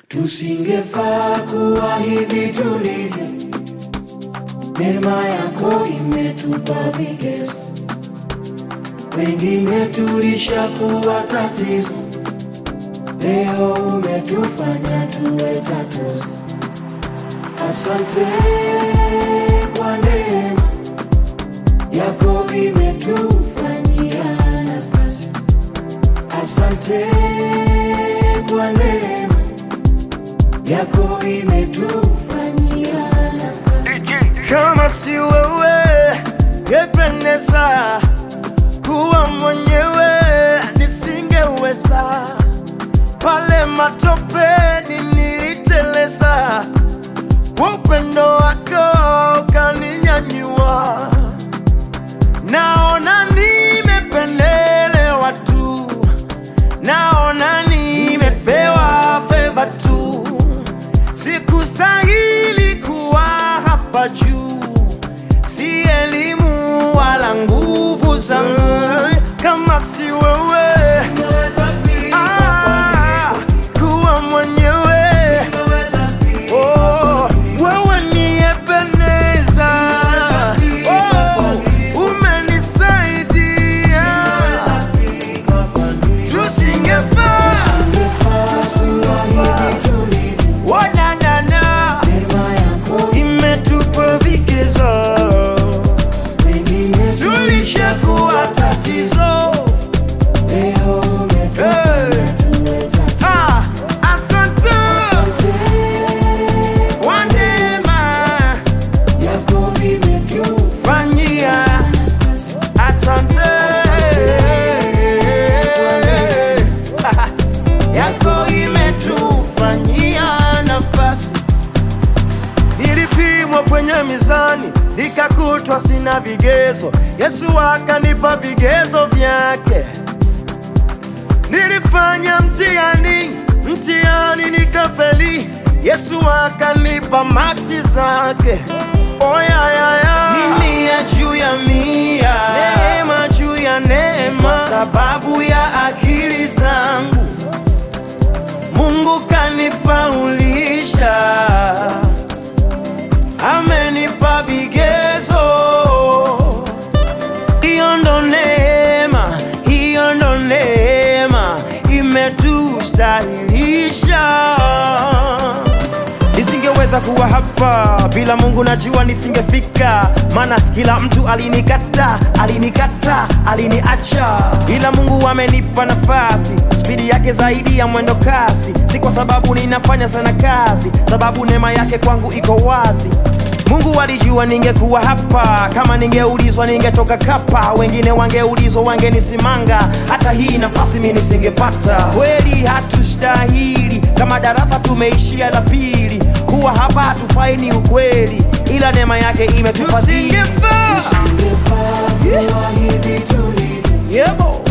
Tusingefaa kuwa hivi tulivyo, neema yako imetupa vigezo. Wengine tulishakuwa tatizo, leo umetufanya tuwe tatuzo. Asante kwa neema yako imetufanyia nafasi. Asante kwa neema yako imetufanyia nafasi. Kama si wewe ngependeza kuwa mwenyewe, nisingeweza. Pale matopeni niliteleza, kwa upendo wako ukaninyanyua. Naona nimependelewa tu, naona nimepewa feva tu sikustahili kuwa hapa juu, si elimu wala nguvu zangu, kama si wewe ah, kuwa mwenyewe oh, wewe ni Ebeneza oh, umenisaidia tusingefaa Oh, na, na, na. Imetupa vigezo, tulishakuwa tatizo. Hey. Ah, asante kwa neema fanyia, asante yako imetufanyia nafasi Nilipimwa kwenye mizani nikakutwa sina vigezo, Yesu akanipa vigezo vyake. Nilifanya mtihani, mtihani nikafeli, Yesu akanipa maksi zake. Oyayaya, ni mia juu ya mia, neema juu ya neema, kwa sababu ya akili zangu Mungu kanifaulisha amenipa vigezo. Hiyo ndo neema, hiyo ndo neema imetustahilisha. Nisingeweza kuwa hapa bila Mungu, najua nisingefika, maana kila mtu alinikata, alinikata, aliniacha, ila Mungu amenipa nafasi, spidi yake zaidi ya mwendo kasi, si kwa sababu ninafanya sana kazi, sababu neema yake kwangu iko wazi. Mungu alijua ningekuwa hapa, kama ningeulizwa ningetoka kapa, wengine wangeulizwa wangenisimanga, hata hii nafasi mimi nisingepata. Kweli hatustahili, kama darasa tumeishia la pili, kuwa hapa hatufai ni ukweli, ila neema yake imetufadhili. Yebo.